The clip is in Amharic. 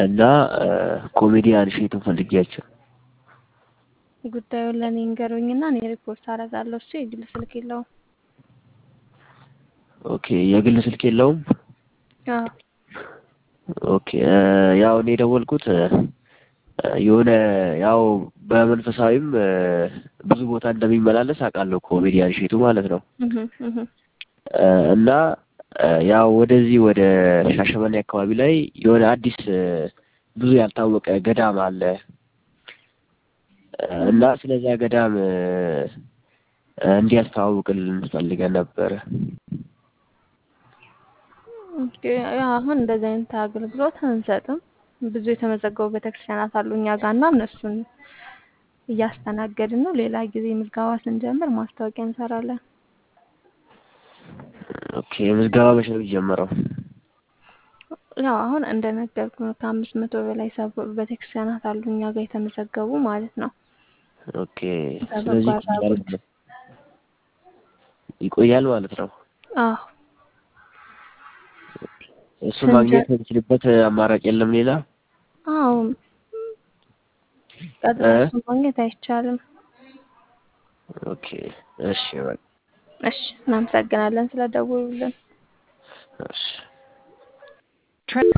እና ኮሜዲያን እሸቱን ፈልጌያቸው። ጉዳዩን ለእኔ እንገሩኝና እኔ ሪፖርት አደርጋለሁ። እሱ የግል ስልክ የለውም። ኦኬ የግል ስልክ የለውም። አዎ ኦኬ ያው እኔ የደወልኩት የሆነ ያው በመንፈሳዊም ብዙ ቦታ እንደሚመላለስ አውቃለሁ ኮሜዲያን እሸቱ ማለት ነው። እህ እህ እና ያው ወደዚህ ወደ ሻሸመኔ አካባቢ ላይ የሆነ አዲስ ብዙ ያልታወቀ ገዳም አለ እና ስለዚያ ገዳም እንዲያስተዋውቅልን ፈልገን ነበረ። ኦኬ ያው አሁን እንደዚህ አይነት አገልግሎት አንሰጥም። ብዙ የተመዘገቡ ቤተክርስቲያናት አሉ እኛ ጋር እና እነሱን እያስተናገድን ነው። ሌላ ጊዜ ምዝገባ ስንጀምር ማስታወቂያ እንሰራለን። ኦኬ ምዝገባ መቼ ነው የሚጀመረው? ያው አሁን እንደነገርኩ ነው ከአምስት መቶ በላይ ሰብ ቤተክርስቲያናት አሉ እኛ ጋር የተመዘገቡ ማለት ነው። ኦኬ በበጎ ስለዚህ አድራጎት ይቆያል ማለት ነው። አዎ እሱ ማግኘት ስንጀ- የምችልበት አማራጭ የለም ሌላ? አዎ ቀጥታ እ? እሱን ማግኘት አይቻልም። ኦኬ እሺ በቃ እሺ እናመሰግናለን ስለደወሉልን። እሺ